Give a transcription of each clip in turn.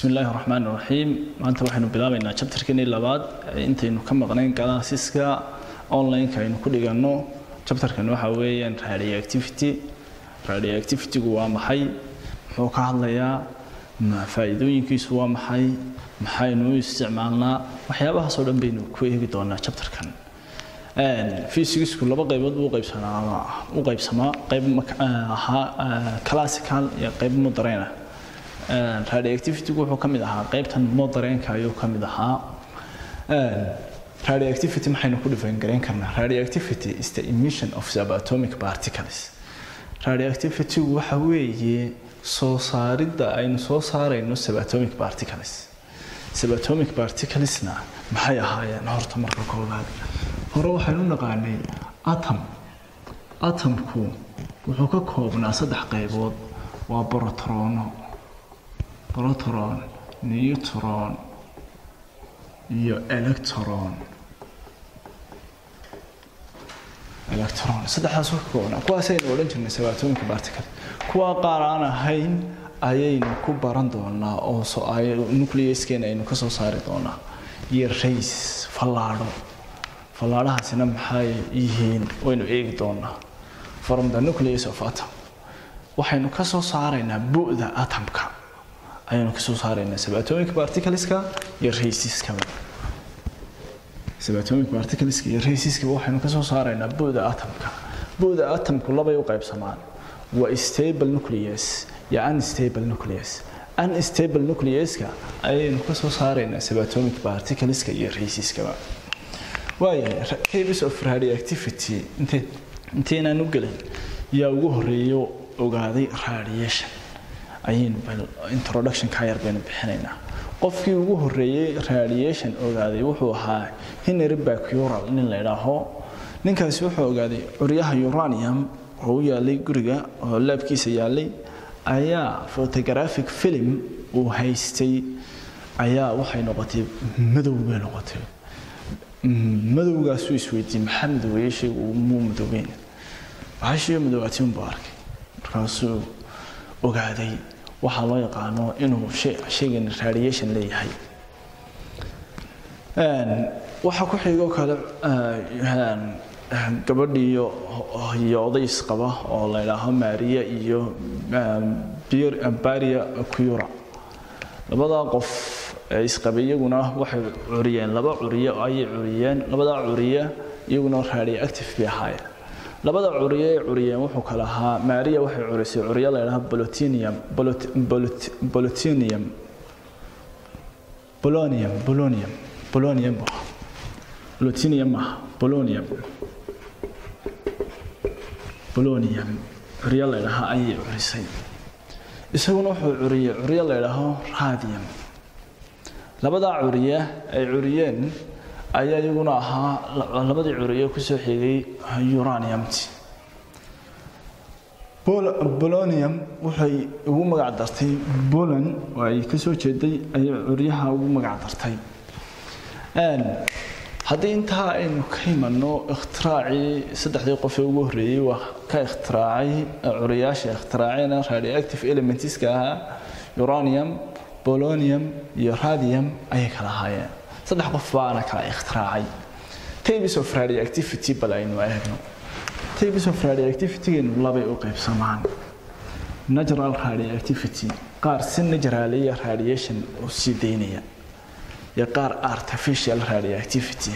bismi illaahi raxmaan raxiim maanta waxaynu bilaabaynaa jabtarkeenii labaad intaynu ka maqnayn galaasiska online-ka aynu ku dhiganno jabtarkan waxa weeyaan radioactivity radioactivitygu waa maxay muxuu ka hadlayaa faa'iidooyinkiisu waa maxay maxaynu u isticmaalnaa waxyaabahaasoo dhan baynu ku eegi doonaa jabtarkan fysicsku laba qaybood buu qaybsanaa u qaybsamaa qayb ahaa classical iyo qayb modern ah radioactivitygu wuxuu ka mid ahaa qaybtan modernka ayuu ka mid ahaa radioactivity maxaynu ku dhifan garayn karnaa radioactivity is the emission of subatomic particles radioactivitygu waxa weeye soo saaridda aynu soo saarayno subatomic particles subatomic particlesna maxay ahaayeen horta marka koobaad hore waxaynu naqaanay atom atomku wuxuu ka koobnaa saddex qaybood waa brotrono protron neutron iyo electron electron saddexdaas ka koobnaa kuwaasaynu odhan jirnay subatomic particle kuwa qaar aan ahayn ayaynu ku baran doonaa oo nucleuskeena aynu kasoo saari doonaa iyo rays fallaadho fallaadhahaasina maxay yihiin waynu eegi doonaa from the nucleus of atom waxaynu kasoo saaraynaa bu'da atomka ayaynu kasoo saaraynaa subatomic particleska iyo raysiska subatomic particleska iyo raysiska waxaynu kasoo saaraynaa bu'da atomka bu'da atomku labay u qaybsamaan waa stable nucleus iyo unstable nucleus unstable nucleuska ayaynu kasoo saaraynaa subatomic particleska iyo raysiskaba waayahay cases of radioactivity intaynaan u gelin yaa ugu horeeyo ogaaday radiation ayaynu introduction ka yar baynu bixinaynaa qofkii ugu horeeyey radiation ogaaday wuxuu ahaa henry bacural nin la idhaaho ninkaasi wuxuu ogaaday curyaha uranium oo u yaalay guriga oo laabkiisa yaalay ayaa photographic film uu haystay ayaa waxay noqotay madow bay noqotay madowgaasuu isweydiiyey maxaa madoweeye shaygu muu madoobeyn bahashiiyo madoobaati unbuu arkay markaasuu ogaaday waxaa loo yaqaano inuu shaygan radiation leeyahay waxaa ku xigoo kale gabadhii iyo odays qaba oo la idhaaho maria iyo baria cura labadaa qof ee isqabay iyaguna waxay curiyeen laba curiye ayay curiyeen labadaa curiye iyaguna radioactive bay ahaayeen labada curiye ay curiyeen wuxuu kala ahaa maria waxay curisay curiye la idhaha bolotinium bolotinium bolonium bolonium bolonium bolotinium maaha bolonium bolonium curiye la idhaha ayay curisay isaguna wuxuu curiyey curiye la idhaaho radium labadaa curiye ay curiyeen ayaa iyaguna ahaa labadii curiye kusoo xigay uraniumti bolonium waxay ugu magac dartay bolan oo ay kasoo jeeday ayay curyaha ugu magac dartay haddii intaa aynu ka imanno ikhtiraacii saddexdii qof ee ugu horreeyey waa ka ikhtiraacay curiyaasha ikhtiraacayna radioactive elementska ahaa uranium bolonium iyo radium ayay kala ahaayeen saddex qof baana kala ikhtiraacay tabes of radioactivity bal aynu eegno tabes of radioactivitygeenu labay u qaybsamaan natural radioactivity qaar si naturaliya radiation u sii daynaya iyo qaar artificial radioactivity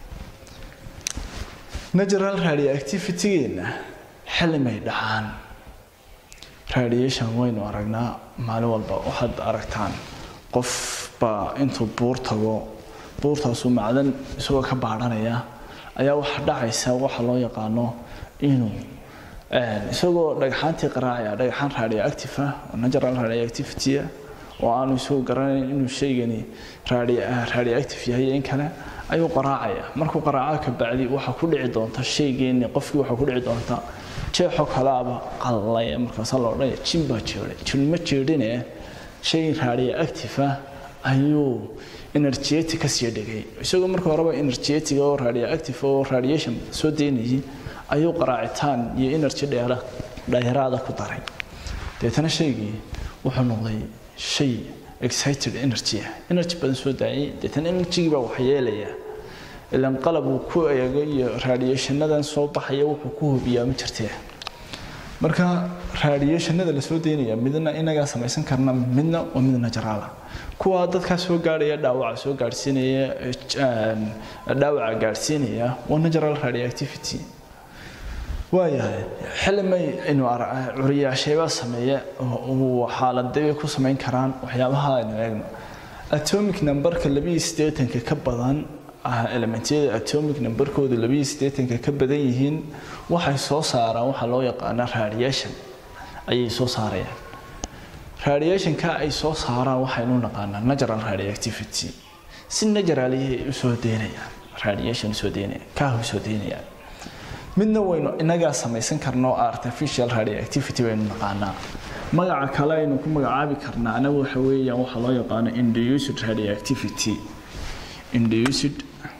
natural radioactivitygeenna xillimay dhacaan radiation waynu aragnaa maalin walba waxaad aragtaan qof baa intuu buur tago buurtaasuu macdan isagoo ka baadhanaya ayaa waxa dhacaysa waxa loo yaqaano inuu isagoo dhagxaantii qaraacaya dhagxaan radioactive ah oo natural radioactivity ah oo aanu isagoo garanayn inuu shaygani radioactive yahay in kale ayuu qaraacaya markuu qaraaco ka bacdi waxaa ku dhici doonta shaygeeni qofkii waxaa ku dhici doonta jeexo kalaaba qalay markaasa la odhanaya jin baa jeeday jin ma jeedhine shay radioactive ah ayuu energetic ka sii dhigay isagoo marka horeba energetic oo radioactive oo radiation soo daynayay ayuu qaraacitaan iyo energy dheera dheeraada ku daray deetana shaygii wuxuu noqday shay excited energy ah energy badan soo daayay deetan energygii baa waxyeelaya ilan qalab uu ku eego iyo radiationadan soo baxaya wuxuu ku hubiyaa ma jirtee marka radiationada la soo daynaya midna inagaa samaysan karna midna waa mid najaraala kuwa dadkaa soo gaadhaya dhaawaca soo gaadhsiinaya dhaawaca gaadhsiinaya waa natural radioactivity waayahay xillimay inu curiyaasheeba sameeya xaaladabay ku samayn karaan waxyaabaha aynu eegno atomic numberka labiyo siddeetanka ka badan elementyada atomic numberkooda labiyo siddeetanka ka badan yihiin waxay soo saaraan waxaa loo yaqaana radiation ayay soo saarayaan radiationka ay soo saaraan waxaynu naqaanaa natural radioactivity si naturaliyay usoo deynayaan radiation usoo deynayaan kaah usoo deynayaan midna waynu inagaa samaysan karno artificial radioactivity baynu naqaanaa magaca kale aynu ku magacaabi karnaa anagu waxa weeyaan waxaa loo yaqaano induced radioactivity induced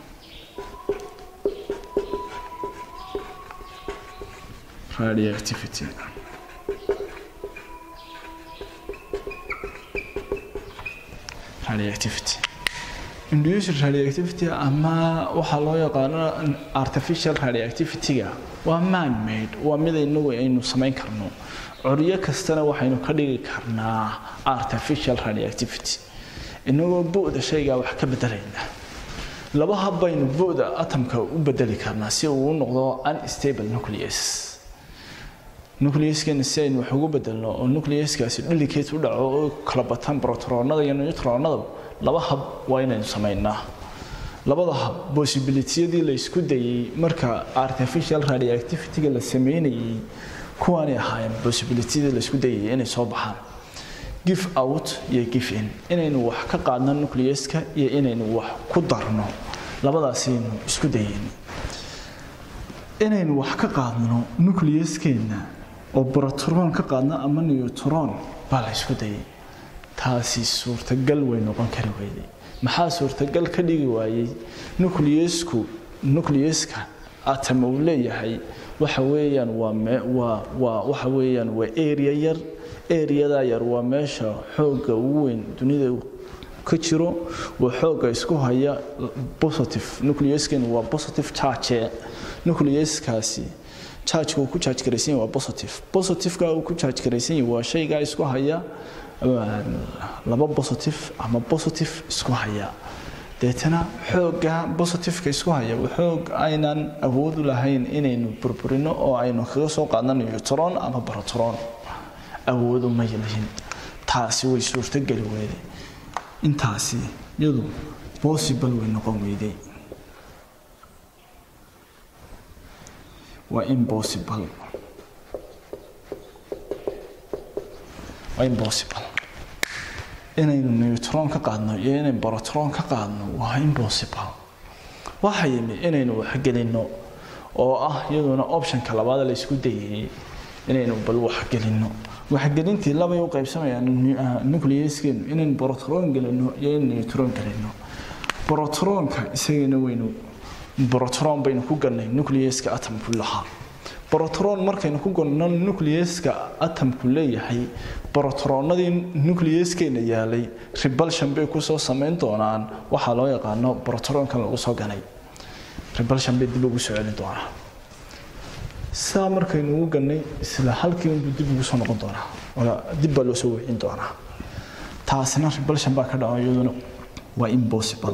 radioactivity radioactivity induced radioactivity ama waxaa loo yaqaano artificial radioactivity-ga waa man made waa mid inagu aynu samayn karno curyo kastana waxaynu ka dhigi karnaa artificial radioactivity inagoo bu'da shaygaa wax ka bedelayna laba hab baynu bu'da atomka u bedeli karnaa si uu u noqdo unstable nucleus nucleuskeena si aynu wax ugu bedelno oo nucleuskaasi delicate u dhaco oo kala bataan protonada iyo neutronada laba hab waa inaynu samaynaa labada hab possibilitiyadii la isku dayay marka artificial radioactivity-ga la sameynayay kuwaanay ahaayeen possibilitiyadii la isku dayay inay soo baxaan give out iyo give in inaynu wax ka qaadno nucleuska iyo inaynu wax ku darno labadaasaynu isku dayeyn inaynu wax ka qaadno nucleuskeena oo proton ka qaadno ama neutron baa la isku dayay taasi suurtagal way noqon kari weyday maxaa suurtagal ka dhigi waayey nucleusku nucleuska atom uu leeyahay waxa weeyaan waa waa waa waxa weeyaan waa area yar areadaa yar waa meesha xoogga ugu weyn dunida ka jiro waa xoogga isku haya positive nucleuskeenu waa positive charge nucleuskaasi chargeka uu ku charge garaysan yahay waa positive positiveka uu ku charge garaysan yahay waa shaygaa isku haya laba positive ama positive isku haya deetana xoogga positiveka isku haya xoog aynan awood u lahayn inaynu burburino oo aynu kaga soo qaadno neutron ama proton awood uma lihin taasi way suurtogeli weyday intaasi iyadu possible way noqon weyday waa impossible waa impossible inaynu neutron ka qaadno iyo inaynu proton ka qaadno waa impossible waxa yimi inaynu waxgelinno oo ah iyaduna optionka labaad la isku dayay inaynu bal waxgelinno waxgelintii labay u qaybsamayaan nucleuskeenu inaynu proton gelino iyo in neutron gelino protonka isagana waynu proton baynu ku galnay nucleuska atomku lahaa proton markaynu ku galno nucleuska atomku leeyahay protonadii nucleuskeena yaalay repulsion bay kusoo samayn doonaan waxaa loo yaqaano protonkan lagu soo ganay repulsion bay dib ugu soo celin doonaa saa markaynu ugu gannay isla halkii unbuu dib ugu soo noqon doonaa dib baa loo soo wicin doonaa taasina repulsion baa ka dhaco iyaduna waa impossible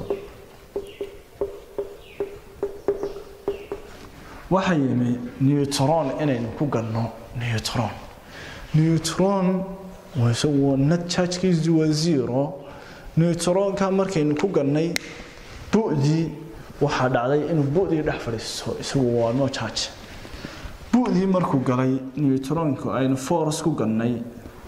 waxaa yimi neutron inaynu ku galno neutron neutron isagu net chargekiisu waa zero neutronka markaynu ku galnay bu'dii waxaa dhacday inuu bu'dii dhex fadhiisto isagu waa no charge bu'dii markuu galay neutronka aynu force ku galnay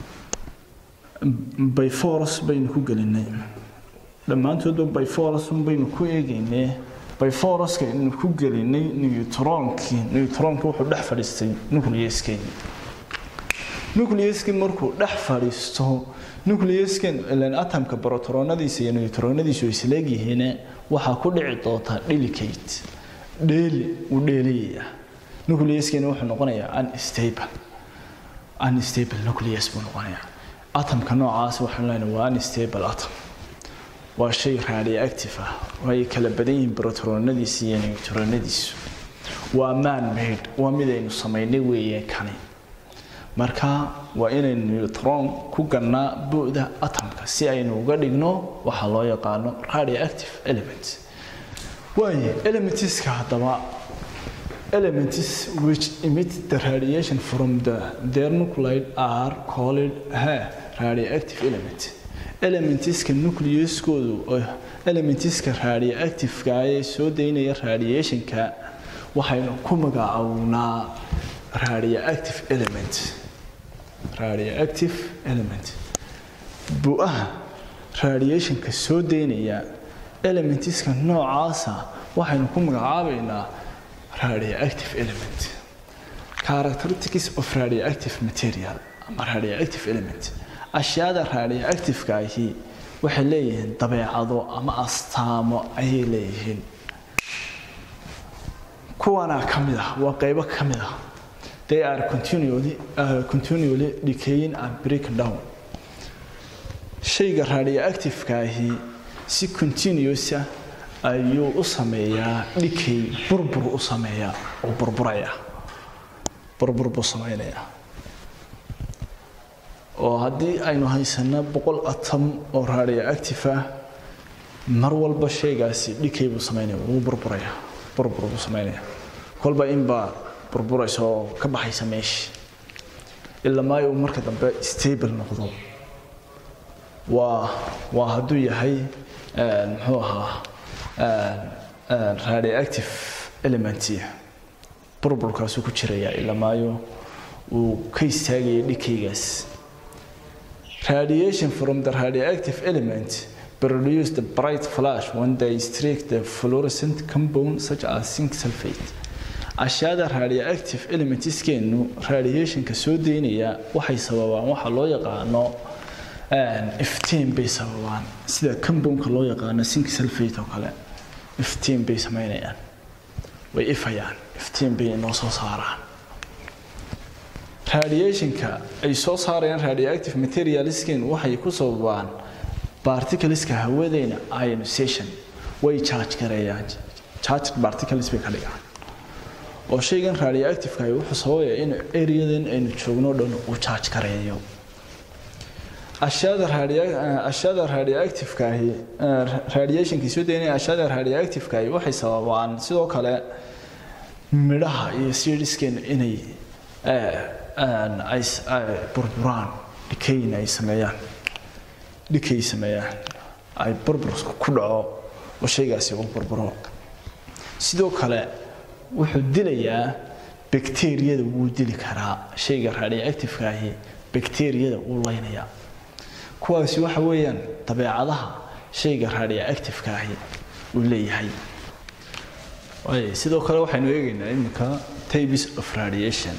by force baynu ku gelinay dhammaantoodba by force baynu ku eegaynay by force aynu ku gelinay neutronkii neutronka wuxuu dhex fadhiistay nucleuskeeni nucleuskii markuu dhex fadhiisto nucleusken ilan atomka protonadiisa iyo neutronadiisu ay isleegyihiin waxaa ku dhici doontaa delicate dheeli uu dheeliyaya nucleuskeeni wuxuu noqonayaa unstable unstable nucleus buu noqonayaa atomka noocaas waxaan leenahay waa unstable atom waa shay radioactive ah way kala badan yihiin protonadiisa iyo neutronadiisu waa man made waa midaynu samaynay weeye kani marka waa inaynu neutron ku gannaa bu'da atomka si aynu uga dhigno waxaa loo yaqaano radioactive element waaye elementiska haddaba elements which emit the radiation from the their nuclide are called ha radioactive element elementiska nucleuskoodu elementiska radioactiveka ee soo daynaya radiationka waxaynu ku magacawnaa radioactive element radioactive element bu-aha radiationka soo daynaya elementiska noocaasa waxaynu ku magacaabaynaa radioactive element characteristics of radioactive material ama radioactive element ashyaada radioactiveka ahi waxay leeyihiin dabeecado ama astaamo ayay leeyihiin kuwanaa ka mid ah waa qaybo ka mid ah they are continually, uh, continually decaying and break down shayga radioactiveka ahi si continuousa ayuu u sameeyaa dhikay burbur u sameeyaa oo burburaya burbur buu samaynayaa oo haddii aynu haysano boqol atom oo radioactive ah mar walba shaygaasi dhikay buu samaynaya wuu burburaya burbur buu samaynaya kolba inbaa burburaysa oo ka baxaysa meesha ilaa maayo uu marka dambe stable noqdo waa waa hadduu yahay muxuu ahaa radioactive element burburkaasuu ku jiraya ilaa maayo uu ka istaagaya dhikaygaas radiation from the radioactive element produce the bright flash when they strike the fluorescent compound such as zinc sulfate ashyaada radioactive elementskeenu radiationka soo daynaya waxay sababaan waxa loo yaqaano iftiin bay sababaan sida compoundka loo yaqaano zinc sulfate oo kale iftiin bay samaynayaan way ifayaan iftiin bay inoo soo saaraan radiationka ay soo saarayaan radioactive materialsken waxay ku sababaan particleska hawadeena ionization way charge gareeyaan charged particles bay ka dhigaan oo shaygan radioactiveka ahi wuxuu sababaya in areadan aynu joogno dhan uu charge gareeyo ashyaada ashyaada radioactiveka ahi radiationkii soo daynaya ashyaada radioactiveka ahi waxay sababaan sidoo kale midhaha iyo seedskeena inay ay burburaan dhikayn ay sameeyaan dhikay sameeyaan ay burbur ku dhaco oo shaygaasi uu burburo sidoo kale wuxuu dilayaa bakteriyada wuu dili karaa shayga radioactiveka ahi bakteriyada wuu leynayaa kuwaasi waxa weeyaan dabeecadaha shayga radioactiveka ahi uu leeyahay sidoo kale waxaynu eegaynaa iminka types of radiation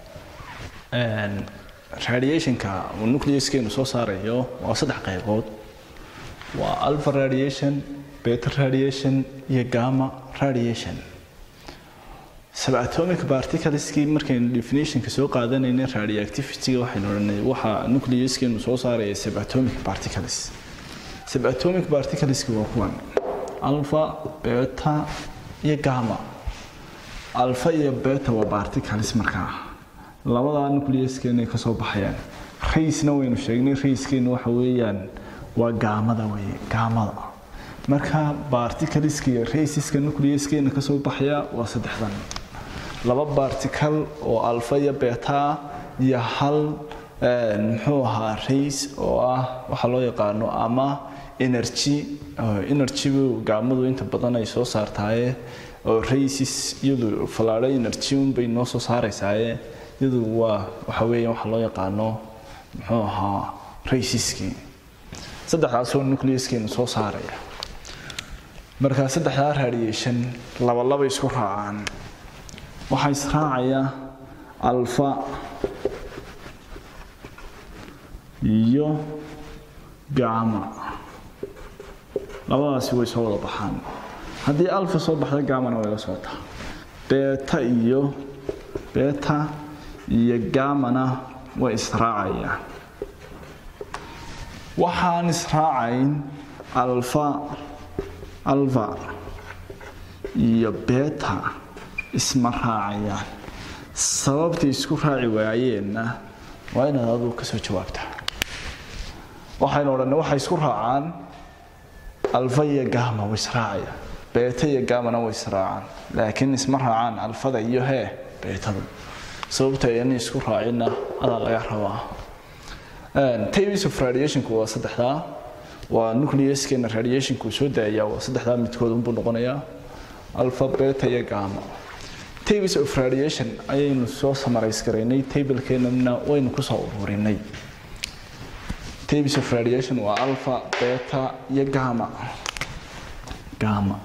radiationka uu nucleuskeenu soo saarayo waa saddex qaybood waa alpha radiation beta radiation iyo gamma radiation subatomic particleskii markaynu definitionka soo qaadanayna radioactivityga waxaynu odhanay waxa nucleuskeenu soo saaraya subatomic particles subatomic particleski waa kuwan alpha beta iyo gamma alpha iyo beta waa particles markaa labadaa nucleuskeena ka soo baxayaan raysna waynu sheegnay rayskeena waxa weeyaan waa gaamada weye gaamada marka particleska iyo raysiska nucleuskeena ka soo baxaya waa saddexdan laba particle oo alfa iyo beta iyo hal muxuu ahaa rays oo ah waxa loo yaqaano ama energy energygu gaamadu inta badan ay soo saartaaye oo raysis iyadu falaadho energy unbay noo soo saaraysaaye iyadu waa waxa weeya waxa loo yaqaano muxuu ahaa raysiskii saddexdaasoo nucleuskeenu soo saaraya markaa saddexdaa radiation laba laba isku raacaan waxaa israacaya alfa iyo gama labadaasi way soo wada baxaan haddii alfa soo baxda gamana way la socotaa beta iyo beta iyo gamana way israacayaan waxaan israacayn alfa alfa iyo beta isma raacayaan sababtay isku raaci waayeenna waa inaad adigu kasoo jawaabtaa waxaynu odhanay waxay isku raacaan alfa iyo gama way israacayaan beeta iyo gamana way israacaan laakiin isma raacaan alfada iyo hee beetada sababta ayna isku raacinna adaa laga rabaa tavis of radiationku waa saddexdaa waa nucleuskeena radiationku soo daaya waa saddexdaa midkood unbuu noqonayaa alfa beta iyo gama tavis of radiation ayaynu soo samarays garaynay tablekeenana waynu kusoo ururinay tavis of radiation waa alpha beta iyo gama gama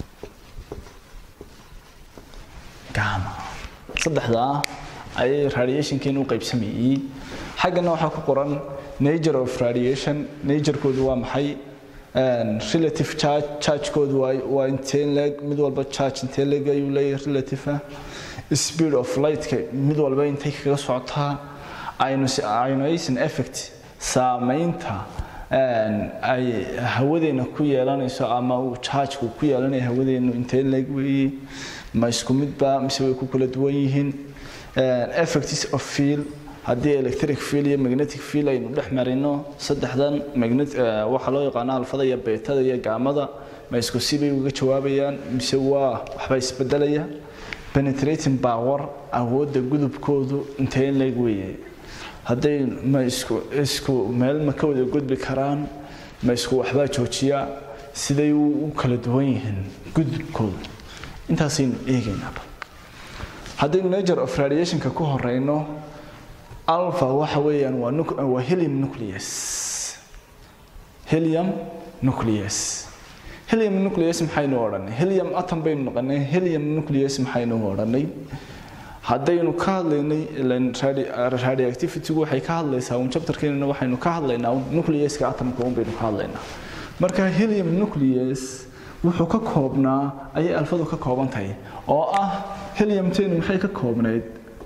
gama saddexdaa ayay radiationkeena u qaybsamayey xaggana waxaa ku qoran nature of radiation naturekoodu waa maxay relative charge chargekoodu waa waa intee leeg mid walba charge intee leeg ayuu leeyahay relative ah speed of lightka mid walba intay kaga socotaa ionization effect saamaynta ay hawadeena ku yeelanayso ama uu chargeku ku yeelanayo hawadeenu intee leeg weeye ma isku midba mise way ku kala duwan yihiin effects of field haddii electric field iyo magnetic field aynu dhex marino saddexdan magnet waxaa loo yaqaana alfada iyo beetada iyo gaamada ma isku sibay uga jawaabayaan mise waa waxba isbedelaya penetrating power awoodda gudubkoodu intee leeg weeye hadday ma isku isku meel ma ka wada gudbi karaan ma isku waxbaa joojiya siday u kala duwan yihiin gudubkoodu intaasaynu eegaynaaba haddaynu nature of radiationka ku horeyno alpha waxa weeyaan waa waa helium nucleus helium nucleus helium nucleus maxaynu odhanay helium atom baynu noqonay helium nucleus maxaynu odhanay haddaynu ka hadlaynay radioactivitygu waxay ka hadlaysaa un chapterkeenana waxaynu ka hadlaynaa nucleuska atomka un baynu ka hadlaynaa marka helium nucleus wuxuu ka koobnaa ayay alfadu ka kooban tahay oo ah heliumteenu maxay ka koobnayd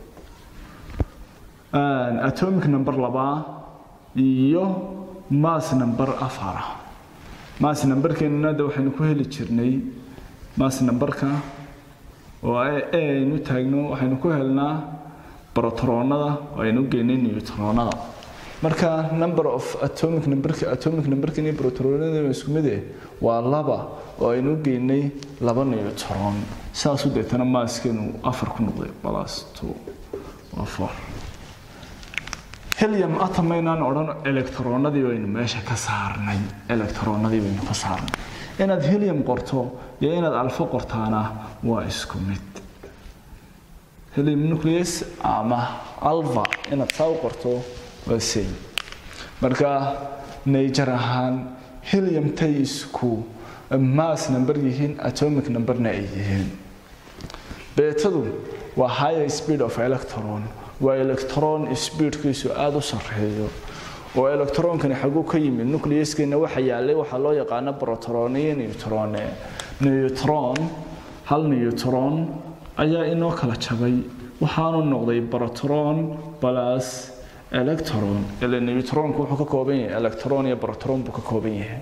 atomic number labaa iyo mass number afara mass numberkeenuna de waxaynu ku heli jirnay mass numberka oo aynu taagno waxaynu ku helnaa protonada oo aynu geynay neutronada marka number of atomic numberka atomic numberkan iyo protonada isku mid eh waa laba oo aynu geynay laba neutron saasu deetana maaskeenu afar ku noqday plus two waa four helium atom aynaan odhan electronadii baynu meesha ka saarnay electronadii baynu ka saarnay inaad helium qorto iyo inaad alfo qortaana waa isku mid helium nucleus ama alpha inaad saa u qorto waa same marka nature ahaan helium tay isku mass number yihiin atomic numberna ay yihiin beetadu waa higher speed of electron waa electron speedkiisu aada u sarreeyo oo electronkani xaguu ka yimid nucleuskeena waxa yaalay waxaa loo yaqaana proton iyo neutron neutron hal neutron ayaa inoo kala jabay waxaanu noqday proton plus electron ile neutronku wuxuu ka kooban yahay electron iyo proton buu ka kooban yahay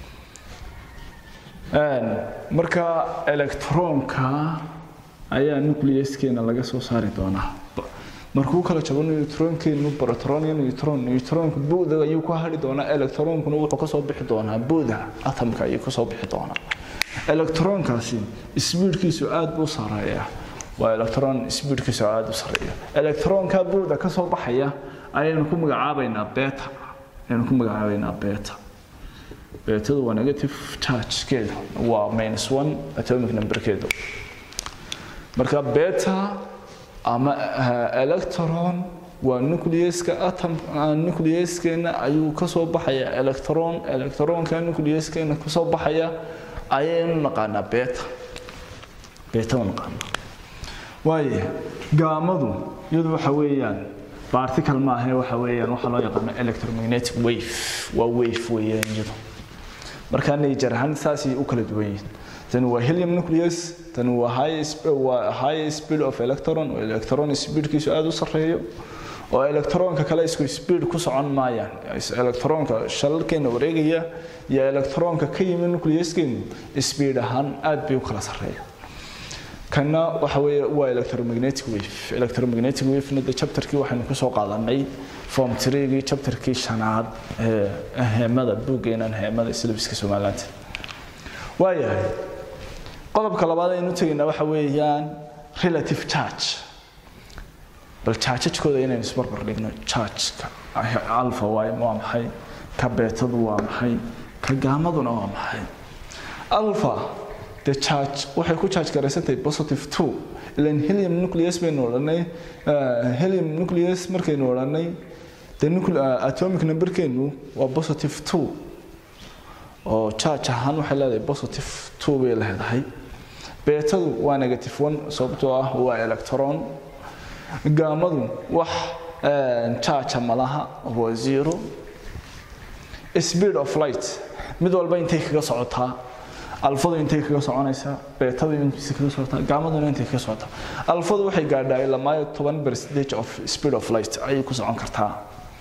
marka electronka ayaa nucleuskeena laga soo saari doonaa markuu kala jabo neutronkeenu proton iyo neutron neutronka buuda ayuu ku hari doonaa electronkuna wuxuu kasoo bixi doonaa buuda atomka ayuu kasoo bixi doonaa electronkaasi speedkiisu aad buu sareeya waa electron speedkiisu aad u sareeya electronka buuda kasoo baxaya ayaynu ku magacaabaynaa beta ayaynu ku magacaabaynaa beta betadu waa negative chargekeedu waa minus one atomic numberkeedu marka beta ama electron waa nucleuska atom nucleuskeena ayuu kasoo baxaya electron electronka nucleuskeena kasoo baxaya ayaynu naqaanaa beta beta u naqaanaa waaye gaamadu iyadu waxa weeyaan particle maahe waxa weeyaan waxaa loo yaqaano electromagnetic wave waa wave weeyaan iyadu markaa nature ahaan saasay u kala duwan yihiin tani waa helium nucleus tani waa high waa high speed of electron oo electron speedkiisu aada u sarreeyo oo electronka kale isku speed ku socon maayaan electronka shalalkeena wareegaya iyo electronka ka yimid nucleuskeenu speed ahaan aad bay u kala sarreeya kana waxa weeye waa electromagnetic wave electromagnetic wave na chapterkii waxaynu ku soo qaadanay form 3gii chapterkii shanaad ee heemada buuggeenan heemada syllabuska Soomaaliland waayahay qodobka labaad aynu tagaynaa waxa weeyaan relative charge bal charge-kooda inaynu isbarbar dhigno charge-ka alpha waa maxay ka beetadu waa maxay ka gaamaduna waa maxay alpha the charge waxay ku charge garaysantahay positive 2 ilan helium nucleus baynu odhanay helium nucleus markaynu odhanay the atomic numberkeenu waa positive 2 oo charge ahaan waxay leedahay positive 2 bay leedahay beetadu waa negative 1 sababtoo ah waa electron gaamadu wax charge malaha waa zero speed of light mid walba intay kaga socotaa alfadu intay kaga soconaysaa beetadu intay kaga socotaa gaamaduna intay kaga socotaa alfadu waxay gaadhaa ilaa maayo 10 percentage of speed of light ayay ku socon kartaa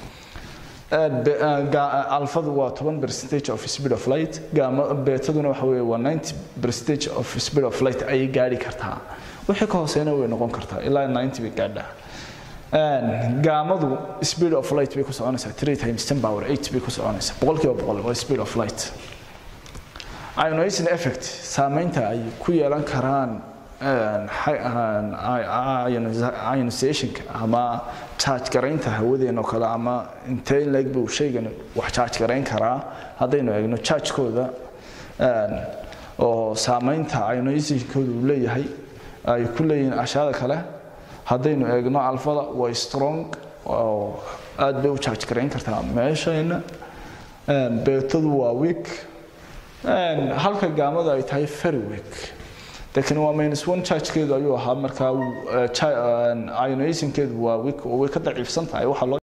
alfadu waa 10 percentage of speed of light gaama beetaduna waxa weeye waa 90 percentage of speed of light ayay gaadhi kartaa wixii ka hooseena way noqon kartaa ilaa 90 bay gaadhaa gaamadu speed of light bay ku soconaysaa 3 times 10 power 8 bay ku soconaysaa boqolkiiba boqol waa speed of light ionizing effect saameynta ay ku yeelan karaan ionizationka ama charge garaynta hawadeena oo kale ama intee leeg buu shaygan wax charge garayn karaa haddaynu eegno charge-kooda oo saameynta ionizationkooda uu leeyahay ay ku leeyihiin ashyaada kale haddaynu eegno alfada waa strong oo aad bay u charge garayn kartaa meeshayna beetadu waa weak halka gaamada ay tahay very weak laakiin waa minus one chargekeedu ayuu ahaa markaa ionationkeedu waa weak oo way ka daciifsan tahay waxaa loo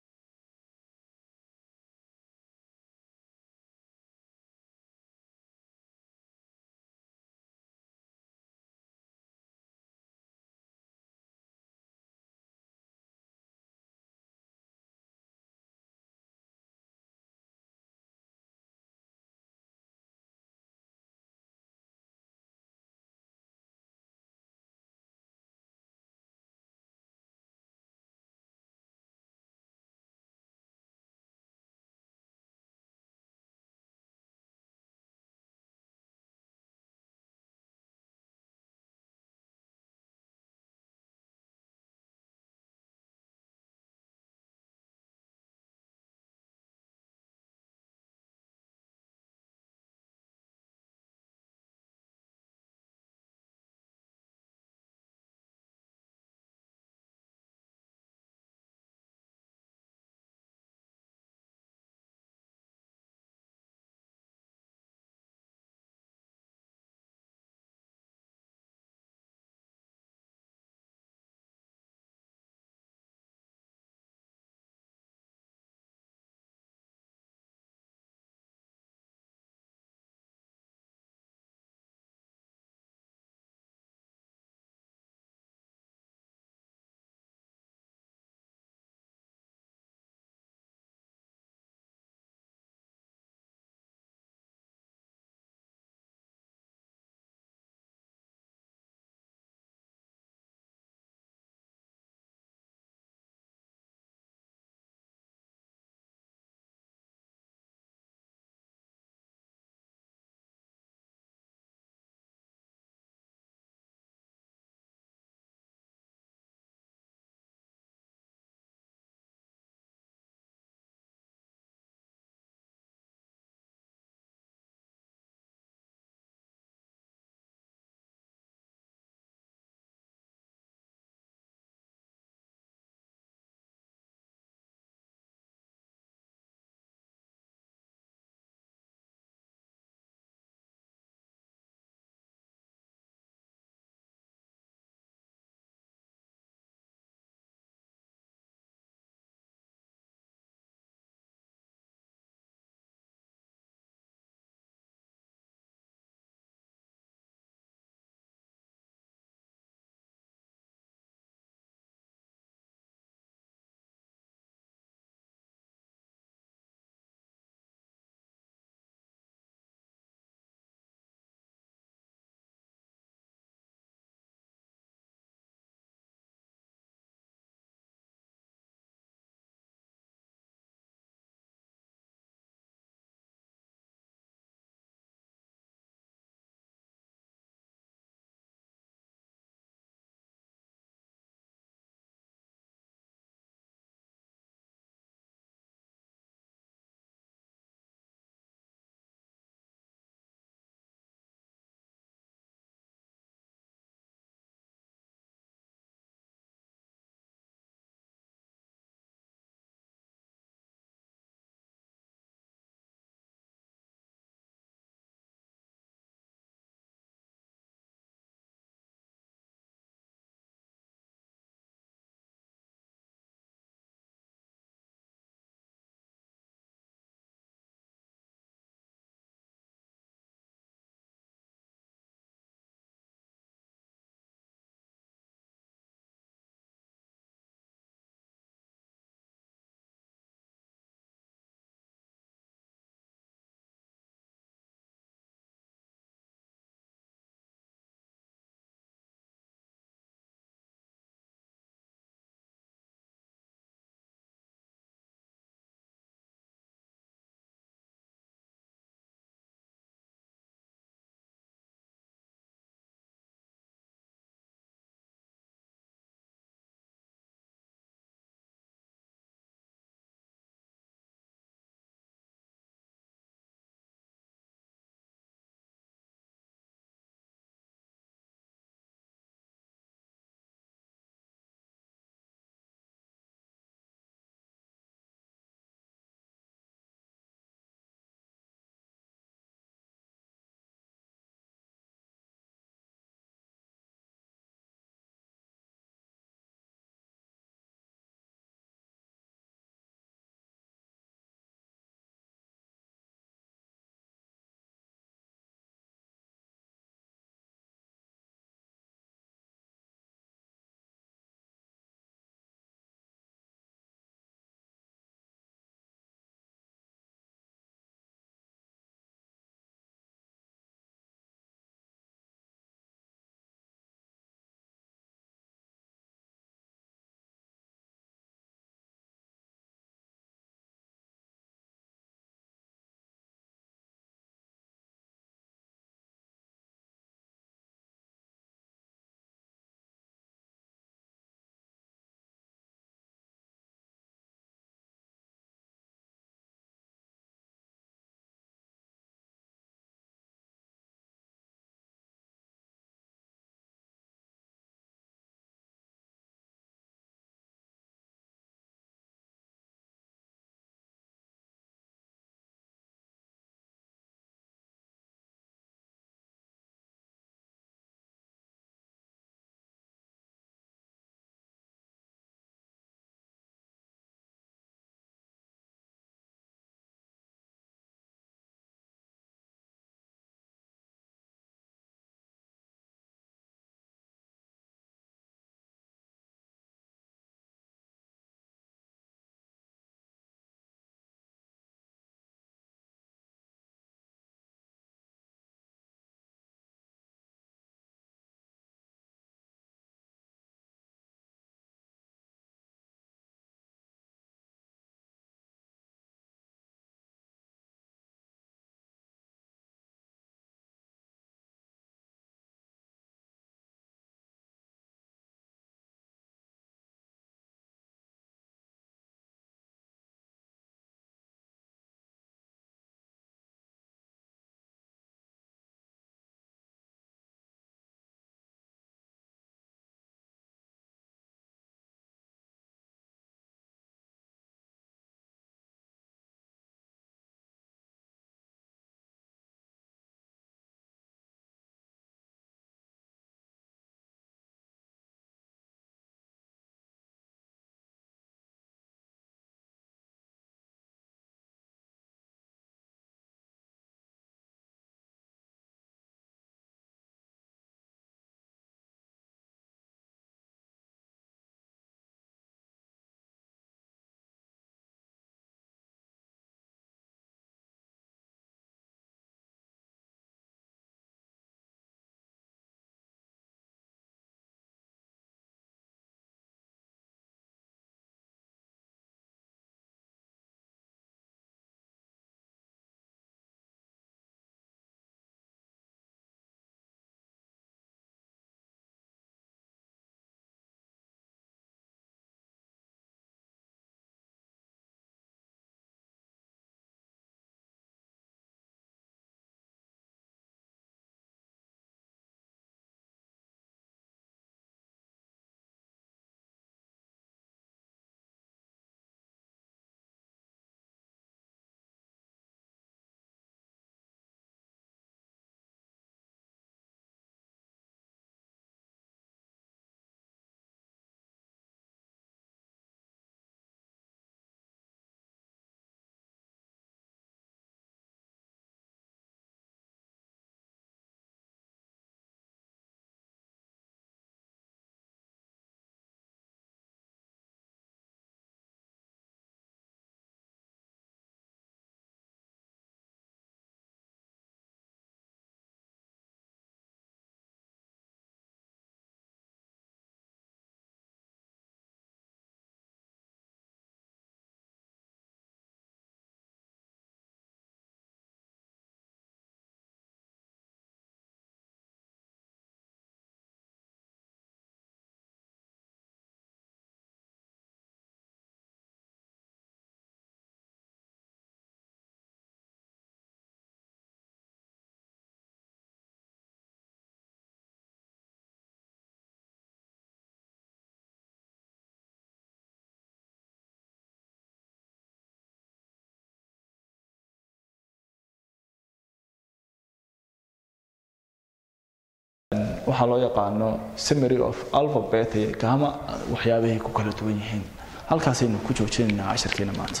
waxaa loo yaqaano summary of alphabet iyo gama waxyaabahay ku kala duwan yihiin halkaasaynu ku joojinaynaa casharkeena maanta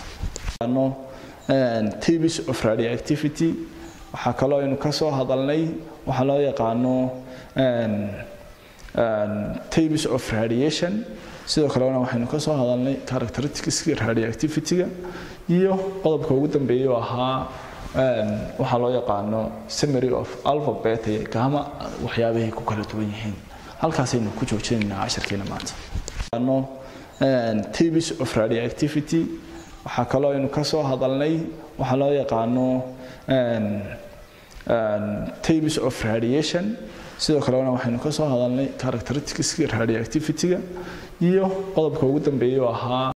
types of radioactivity waxaa kaloo aynu ka soo hadalnay waxaa loo yaqaano types of radiation sidoo kalena waxaynu ka soo hadalnay characteristics radioactivity-ga iyo qodobka ugu dambeeyay oo ahaa waxaa loo yaqaano summary of alphabet iyo gama waxyaabahay ku kala duwan yihiin halkaasaynu ku joojinaynaa casharkeena maanta types of radioactivity waxaa kaloo aynu ka soo hadalnay waxaa loo yaqaano types of radiation sidoo kalena waxaynu ka soo hadalnay characteristics radioactivity-ga iyo qodobka ugu dambeeyay oo ahaa